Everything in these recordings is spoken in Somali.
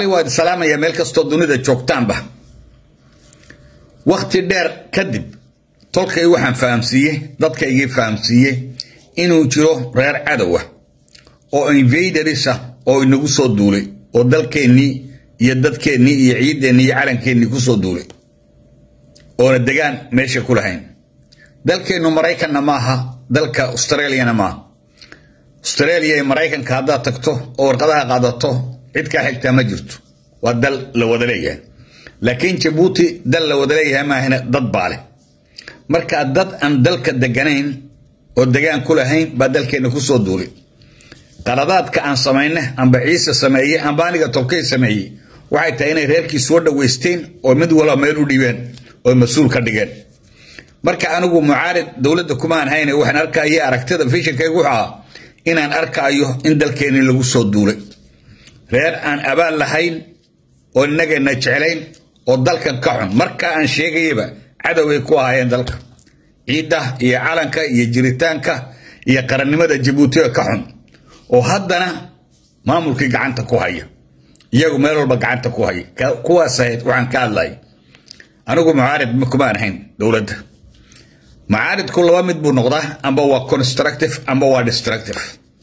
waad salaamaya meel kastoo dunida joogtaanba wakti dheer kadib tolkay waxaan fahamsiiyey dadkaygii fahamsiiyey inuu jiro reer cadowa oo invaders ah oo inagu soo duulay oo dalkeennii iyo dadkeennii iyo ciideennii iyo calankeenii kusoo duulay oona degaan meesha ku lahayn dalkeennu maraykanna maaha dalka australiana maaha australia iyo maraykanka haddaad tagto oo warqadaha qaadato cid kaa xigtaa ma jirto waa dal la wada leeyahay laakiin jabuuti dal la wada leeyahay maahina dad baa leh markaa dad aan dalka deganayn oo degaan ku lahayn baa dalkeenna kusoo duulay qaladaadka aan samayne amba ciise sameeye amba aniga tolkay sameeyey waxay tahay inay reerkii soo dhoweysteen oo mid walba meel u dhiibeen oo mas-uul ka dhigeen marka anigu mucaarid dowladda kumaan hayne waxaan arkaya aragtida fishankaygu wuxuu ahaa inaan arkaayo in dalkeennii lagu soo duulay reer aan abaal lahayn oo innageenna jeclayn oo dalkan ka xun marka aan sheegayaba cadoway ku ahaayeen dalka ciidda iyo calanka iyo jiritaanka iyo qarannimada jabuutiga ka xun oo haddana maamulkii gacanta ku haya iyagu meel walba gacanta ku haya kuwaas ahayd waxaan ka hadlay anigu mucaarid kumaan ahayn dowladda mucaaridku laba mid buu noqdaa amba waa constructive amba waa destructive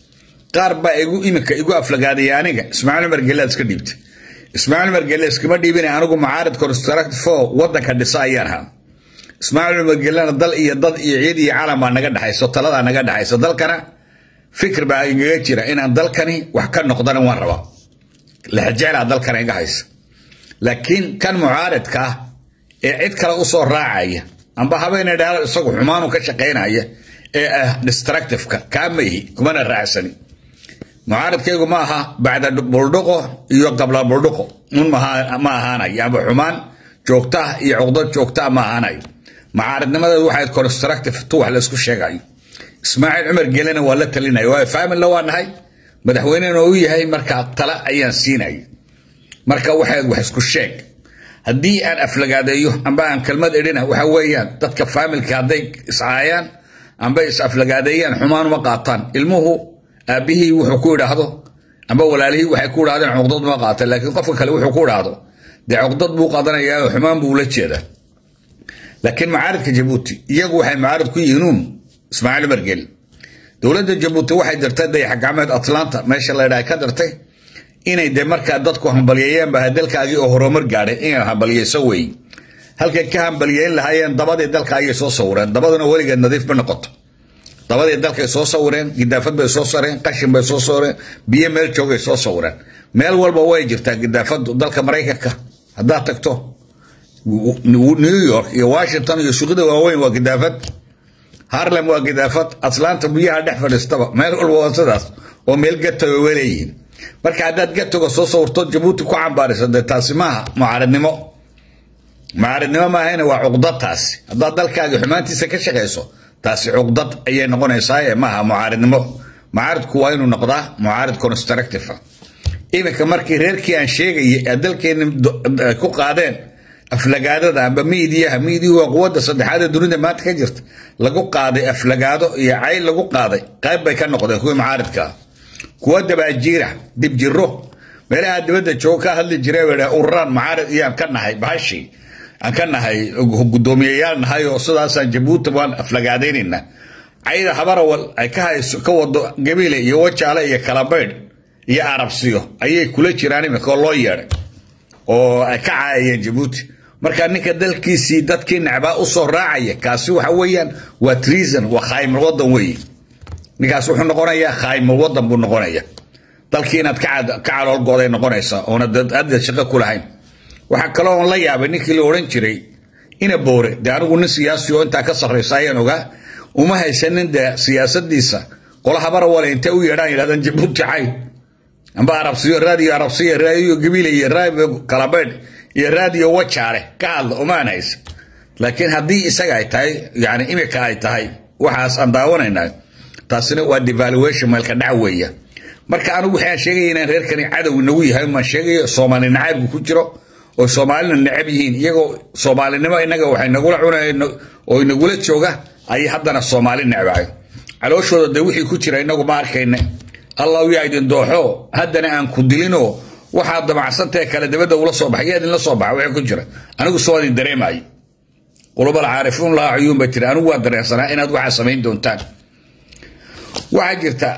qaar baa igu iminka igu aflagaadaya aniga ismaaciil umar gelaad iska dhiibtay ismaaciil umar gelle iskama dhiibina anigu mucaarid constructive oo wadanka dhisa ayaan ahaa ismaaciil umar gellena dal iyo dad iyo ciid iyo calam baa naga dhexayso taladaa naga dhexayso dalkana fikir baa igaga jira inaan dalkani wax ka noqdana waan rabaa lexjeclaa dalkana iga haysa laakiin kan mucaaridka ah ee cid kale usoo raacaya amba habeena dhaalo isagu xumaanu ka shaqaynaya ee ah destructiveka kaa maihi kumana raacsani mucaaridkaygu ma aha bacda buldhuqo iyo qabla buldhuqo un ma ahaanayo amba xumaan joogtaa iyo cuqdad joogtaa ma ahaanayo mucaaridnimadeedu waxay constructive tu wax laysku sheegayo ismaaciil cumar gelena waa la talinaya waayo faamilla waa nahay madaxweynena u yahay markaa tala ayaan siinaya marka waxay wax isku sheeg haddii aan aflagaadeeyo amba aan kelmad idhina waxa weeyaan dadka faamilka hadday iscaayaan amba is aflagaadeeyaan xumaan uma qaataan ilmuhu aabbihii wuxuu ku idhaahdo amba walaalihii waxay ku idhahdeen cuqdad uma qaatan laakiin qofka kale wuxuu ku idhaahdo dee cuqdad buu qaadanayaa oo xumaan buu ula jeedaa laakiin macaaridka jabuuti iyagu waxay macaarid ku yihiinuun ismaaciil umar geli dowladda jabuuti waxay dirtay dayaxgacmeed atlanta meesha la ydhaha ka dirtay inay de markaa dadku hambalyeeyeen baa dalkaagii oo horumar gaadhay inay hambalyeyso wey halkay ka hambalyeyn lahaayeen dabadii dalkaagay soo sawireen dabaduna weligeed nadiif ma noqoto dabadii dalkay soo sawireen gidaafad bay soo sareen qashin bay soo sawireen biyo meel joogay soo sawireen meel walba way jirtaa gidaafadu dalka maraykanka haddaad tagto new york iyo washington iyo suuqyada waaweyn waa gidaafad harlem waa gidaafad atlanta biyaha dhex fadhiistaba meel walba waa sidaas oo meel gatoga waleeyihiin marka haddaad gatoga soo sawirto jabuuti ku cambaariso dee taasi maaha mucaaridnimo mucaaridnimo maahayna waa cuqdad taasi haddaad dalkaaga xumaantiisa ka shaqayso taasi cuqdad ayay noqonaysaa ee maaha mucaaridnimo mucaaridku waa inuu noqdaa mucaarid constructive iminka markii reerkii aan sheegayay ee dalkeeni ku qaadeen aflagaadada amba miidiyaha miidiyuhu waa quwadda saddexaad ee dunida maanta ka jirta lagu qaaday aflagaado iyo cayl lagu qaaday qayb bay ka noqdeen kuwii mucaaridkaa kuwa dabaajiira dibjiro meelaha dibadda joogo ka hadli jira ururaan macaarid iyaan ka nahay bahashi aan ka nahay guddoomiyayaal nahay oo sidaasaan jabuuti waan aflagaadaynayna cayda habarawal ay ka hayso ka wado gabiile iyo wajaale iyo kalabaydh iyo arabsiyo ayay kula jiraan imika oo loo yeedhay oo ay ka caayayeen jabuuti marka ninka dalkiisii dadkii necbaa usoo raacaya kaasi waxa weeyaan waa treason waa khaymul wadan weeye ninkaas wuxuu noqonayaa khaymul wadan buu noqonaya dalkii inaad ka caloolgooday noqonaysaa oona hadda shaqo ku lahayn waxaa kaloo on la yaabay ninkii la odhan jiray ina boore dee anigu nin siyaasi oo intaa ka sarraysa ayaan ogaa uma haysanin dee siyaasadiisa qola habarawale intay u yeedhaan yidhahdaan jabuuti cay amba arabsiyo raadiyo arabsiya raadiyo gabiile iyo raadiyo kalabeedh iyo raadiyo wajaale ka hadla umaan haysa laakiin haddii isaga ay tahay yani imika ay tahay waxaas aan daawanaynaa taasina waa devaluation meelka dhac weeya marka anigu waxaan sheegaya inaan reerkani cadow inagu yahay maan sheegayo soomaali nacaybku ku jiro oo soomaalina necab yihiin iyagoo soomaalinimo inaga waxay nagula cunayeen oo inagula jooga ayay haddana soomaali necbahay calooshooda de wixii ku jira inagu ma arkayne allah yaa idin dooxo haddana aan ku dilinoo waxaad damacsantae kale dabadda ula soo baxay yaa idinla soo baxa wixii ku jira anigu soo idin dareemayo qulubal caarifuun laa cuyuun bay tiri anigu waa dareensanaa inaad waxaa samayn doontaan waxaa jirta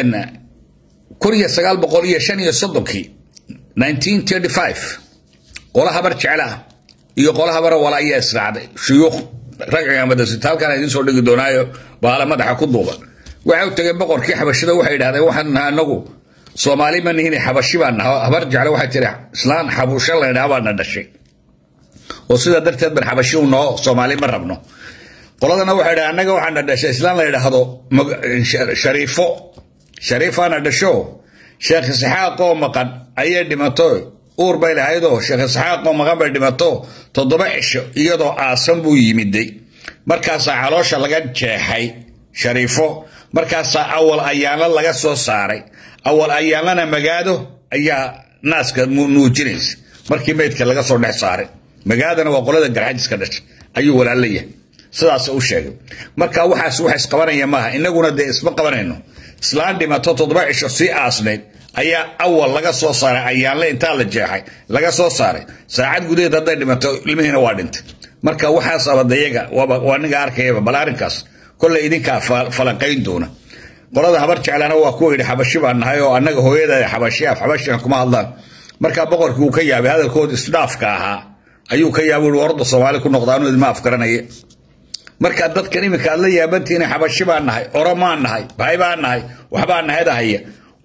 kun iyo sagaal boqol iyo shan iyo soddonkii nineteen thirty five qola habar jecla iyo qola habara wala ayaa israacday shuyuukh ragciga madasita halkaan idiin soo dhigi doonaayo baala madaxa ku duuban waxay u tageen boqorkii xabashida waxay yidhahdeen waxaan nahay anagu soomaali ma nihin xabashi baan naha habar jecle waxay tiri islaan xabusho laydhaha baana dhashay oo sidaa darteed ban xabashi u noo soomaali ma rabno qoladana waxay dhaha annaga waxaana dhashay islaan la yidhaahdo shariifo shariifaana dhasho sheekh isxaaq oo maqan ayay dhimato uur bay lahaydoo sheekh isxaaq oo maqan bay dhimato toddoba cisho iyadoo aasan buu yimiday markaasaa caloosha laga jeexay shariifo markaasaa awal ayaanla laga soo saaray awal ayaanlana magaado ayaa naaska nuujinaysa markii meydka laga soo dhex saaray magaadana waa qolada garxajiska dhashay ayuu walaalayahay sidaas u sheegay marka waxaas wax isqabanaya maaha inaguna dee isma qabanayno islaan dhimato toddoba cisho sii aasnayd ayaa awal laga soo saaray ayaanle intaa la jeexay laga soo saaray saacad gudaheed hadday dhimato ilmihiina waa dhintay marka waxaas abadayaga waa ninga arkayaba bal arrinkaas kolley idinkaa falanqayn doona qolada habar jeclana waa kuwa yidhi xabashi baan nahay oo annaga hooyada xabashi af xabashigan kuma hadlaan markaa boqorkii uu ka yaabay hadalkooda isdhaafka ahaa ayuu ka yaabay ui warda soomaali ku noqda anu idma afgaranaya marka dadkan iminka aad la yaabantihiin xabashi baan nahay oromaan nahay bahay baan nahay waxbaa nahadahaya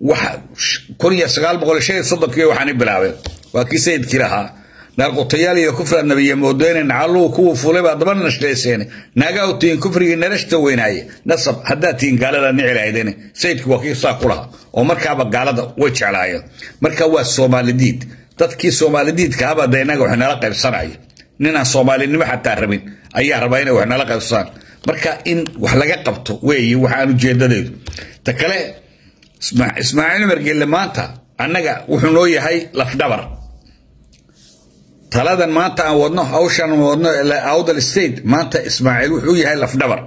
kun iyo sagaal boqol shan iyo soddonkii waxaani bilaabeen waa kii sayidkii lahaa naarqutayaal iyo kufra nabiya moodeyne nacaluu kuwa fulay baa daba nashleyseen naagaa u tihiin kufrigii narashta weynaaye nasab haddaad tihiin gaalada nici lahaydeen sayidku waa kii saa ku lahaa oo markaaba gaalada way jeclaayeen marka waa soomaalidiid dadkii soomaalidiidka haba de innaga wax nala qaybsanaya ninaan soomaalinimo xataa rabin ayaa rabaa inay wax nala qaybsadaan marka in wax laga qabto weeye waxaan ujeedadeedu ta kale ismaaciil margelle maanta annaga wuxuu noo yahay lafdhabar taladan maanta aan wadno hawshan wadno awdal state maanta ismaaciil wuxuu yahay lafdhabar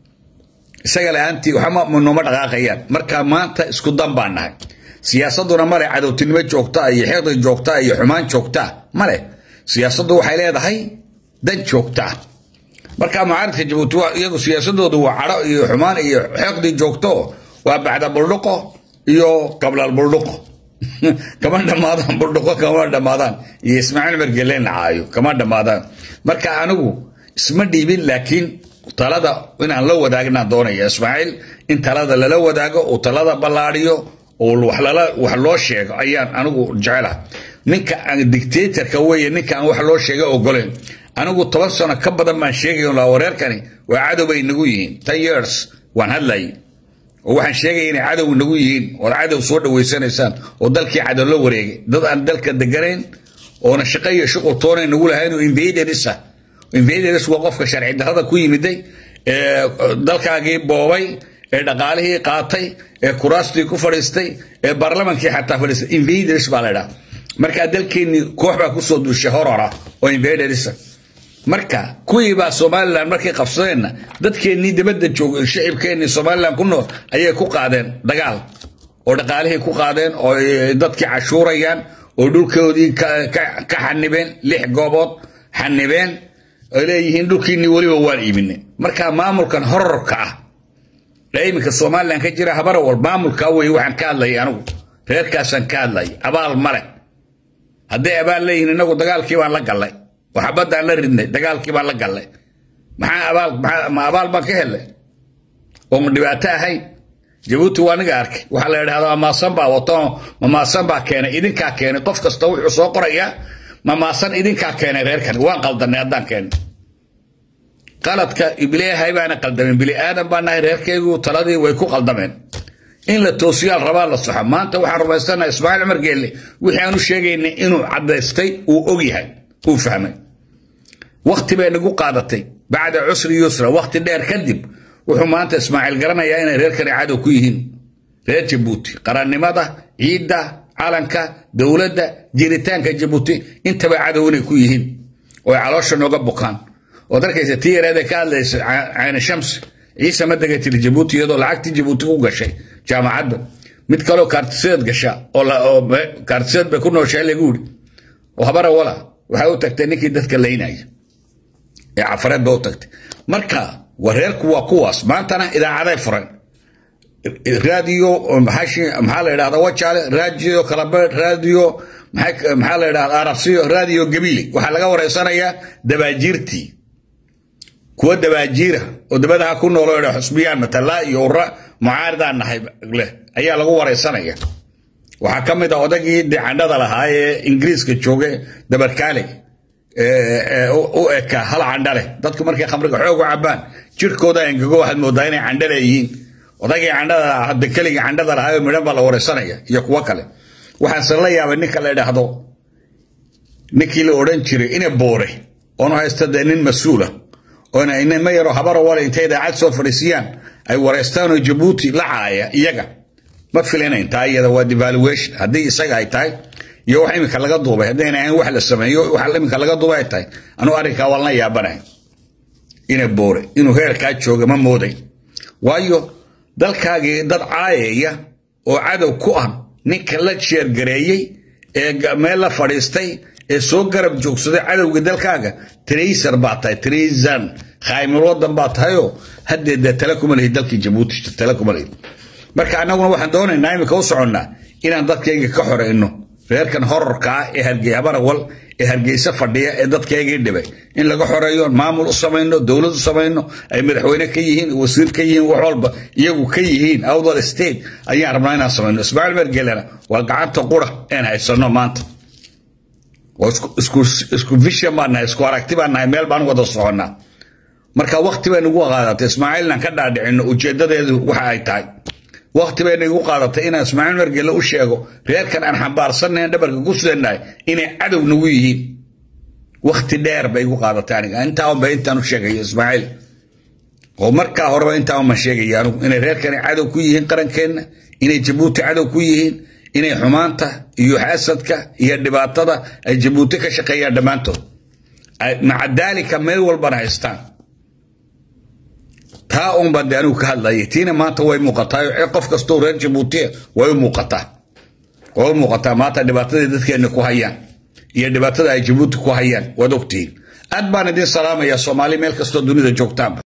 isaga la-aantii waxba nooma dhaqaaqayaan marka maanta isku dan baan nahay siyaasaduna male cadowtinimo joogtaa iyo xiqdi joogtaa iyo xumaan joogtaa male siyaasaddu waxay leedahay dan joogtaa marka mucaaridka jabuuti iyagu siyaasadoodu waa cadho iyo xumaan iyo xiqdi joogto waa bacda buldhuqo iyo qablal buldhuqo kama dhammaadaan buldhuqo kama dhammaadaan iyo ismaaciil margeleen caayo kama dhammaadaan marka anigu isma dhiibin laakiin talada inaan la wadaagnaan doonaya ismaaciil in talada lala wadaago uu talada ballaadhiyo oo wax loo sheego ayaan anigu jecelaha ninka aan dictatorka weeye ninka aan wax loo sheega ogoleen anigu toban sano ka badan baan sheegay la wareerkani waa cadow bay nagu yihiin ten years waan hadlayay oo waxaan sheegaya inay cadow nagu yihiin ood cadow soo dhaweysanaysaan oo dalkii cadow la wareegay dad aan dalka deganayn oona shaqo iyo shuqul toonay nagu lahayn oo invaderisa invaderis waa qofka sharci darrada ku yimiday ee dalkaagii boobay ee dhaqaalihii qaatay ee kuraastii ku fadhiistay ee baarlamankii xataa fadhiistay invaders baa la ydhaha markaa dalkeennii koox baa kusoo duushay horora oo invaderisa marka kuwii baa somalilan markay qabsadeenna dadkeennii dibadda joogay shicibkeennii somalilan ku nool ayay ku qaadeen dagaal oo dhaqaalihii ku qaadeen oo dadkii cashuurayaan oo dhulkoodii ka xanibeen lix goobood xanibeen ay leeyihiin dhulkiinnii weliba waan iibinay marka maamulkan horarka ah ee iminka somalilan ka jira habarawal maamulkaa wey waxaan ka hadlayay anigu reerkaasaan ka hadlayay abaal male hadday abaal leeyihiin inagu dagaalkii baan la gallay waxbaddaan la ridnay dagaalkii baan la gallay maxaa abaal ma abaal baan ka helay oo ma dhibaato ahayn jabuuti waa niga arkay waxaa la yidhahdaa mamaasan baa wato mamaasan baa keenay idinkaa keenay qof kasta wuxuu soo qorayaa mamaasan idinkaa keenay reerkani waan qaldanay haddaan keenay qaladka ibliahay baana qaldamen bili aadan baa nahay reerkeygu taladii way ku qaldameen in la toosiyaal rabaa la soxo maanta waxaan rumaysanaha ismaaciil cumar geelle wixii aanu sheegaynay inuu cadaystay uu og yahay uu fahmay wakti bay nagu qaadatay bacda cusri yusra wakti dheer kadib wuxuu maanta ismaaciil garanayaa inay reerkani cadow ku yihiin reer jabuuti qarannimada ciidda calanka dowladda jiritaanka jabuuti intaba cadow inay ku yihiin oo ay caloosha nooga bukaan ood arkaysa tii yareedee ka hadlaysa cayna shams ciise ma dega tiri jabuuti iyadoo lacagtii jabuuti ku gashay jaamacadda mid kaleo kaartiseed gasha oo kaartiseed bay ku nooshahay lagu yidhi oo habara wala waxay u tagtay ninkii dadka laynaya ee cafareed ba u tagtay marka wareerku waa kuwaas maantana idaacaday furan raadiyo maxaa la yidhahda wajaale raadiyo kalabeed raadiyo maxaa la yidhahda arabsiyo raadiyo gabiili waxaa laga wareysanayaa dabaajiirtii kuwa dabaajiira oo dabadaha ku noolo idha xusbiyaan matalaa iyo ura mucaaridaan nahay leh ayaa lagu wareysanaya waxaa ka mid a odagii dicandhada lahaa ee ingiriiska jooga dabarkaale u eka hal candhale dadku markay khamriga xoog u cabaan jirkooda engago waxaad moodaa inay candha leeyihiin odagii candhada hadda keligii candhada lahaa midhan baa la wareysanaya iyo kuwo kale waxaanse la yaabay ninka la idhaahdo ninkii la odhan jiray ina boore oonu haysta dee nin mas-uula oona inama yaro habaro wale intay idaacad soo fadhiisiyaan ay wareystaanoo jabuuti la caaya iyaga ma filinayn taa iyada waa devaluation haddii isaga ay tahay iyo wax iminka laga duubay haddayna ahayn wax la sameeyo wax iminka laga duubay ay tahay anuu arrinkaa waan la yaabanahay ina boore inuu heerkaa jooga ma mooday waayo dalkaagii dad caayaya oo cadow ku ah ninka la jeergareeyey ee meel la fadhiistay ee soo garab joogsaday cadowga dalkaaga traysar baa tahay traysan khaymil wadan baa tahayoo haddee dee tale kuma lihi dalkii jabuuti tale kuma lihi marka annaguna waxaan doonaynaa iminka u soconnaa inaan dadkayga ka xoreyno reerkan horarka ah ee hargey habarawal ee hargeysa fadhiya ee dadkaygii dhibay in laga xoreeyo maamul u samayno dowlad u samayno ay madaxweyne ka yihiin wasiir ka yihiin wax walba iyagu ka yihiin outdoor state ayaan rabnaa inaan samayno ismaaciil mergelena waa gacanta qura een haysano maanta isku vision baan nahay isku aragti baan nahay meel baan wada soconnaa marka wakti bay nagu qaadatay ismaaciilnan ka dhaadhicino ujeedadeedu waxa ay tahay wakti bay nagu qaadatay inaan ismaaciil mergele u sheego reerkan aan xambaarsannayn dhabarka ku sidannahay inay cadow nagu yihiin wakti dheer bay igu qaadatay aniga intaa unba intaan u sheegayo ismaaciil oo markaa horeba intaa unbaan sheegaya anugu inay reerkani cadow ku yihiin qarankeenna inay jabuuti cadow ku yihiin inay xumaanta iyo xasadka iyo dhibaatada ay jabuuti ka shaqeeyaan dhammaantood maca daalika meel walbana haystaan taa unbaan de anigu ka hadlayay tiina maanta way muuqataa qof kastoo reer jabuutiya way u muuqataa way u muuqataa maanta dhibaatadii dadkeenna ku hayaan iyo dhibaatada ay jabuuti ku hayaan waad ogtihiin aad baan idin salaamayaa soomaali meel kastoo dunida joogtaanba